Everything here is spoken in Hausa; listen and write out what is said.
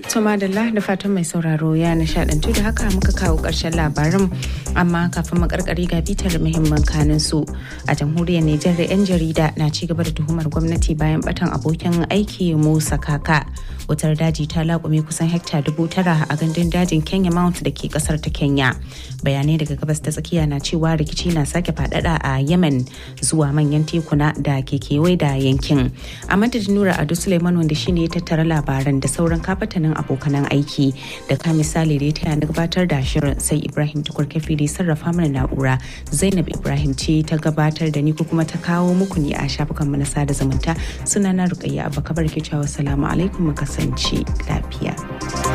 To madalla da fatan mai sauraro ya nishadantu da haka muka kawo ƙarshen labarin amma kafin makarkari ga bitar muhimman kanin su a jamhuriyar Nijar da 'yan jarida na ci gaba da tuhumar gwamnati bayan batan abokin aiki Musa Kaka. Wutar daji ta laƙume kusan hekta dubu tara a gandun dajin Kenya Mount da ke kasar ta Kenya. Bayanai daga gabas ta tsakiya na cewa rikici na sake faɗaɗa a Yemen zuwa manyan tekuna da ke kewaye da yankin. A madadin Nura Ado Suleiman wanda shine ya tattara labaran da sauran kafatanin abokanan aiki da ka misali da ya taya na gabatar da shirin sai Ibrahim Tukur Kafi da sarrafa mana na'ura Zainab Ibrahim ce ta gabatar da ni ko kuma ta kawo muku ne a shafukan mu na sada zumunta sunana Rukayya Abba Kabar ke cewa salamu alaikum mu kasance lafiya.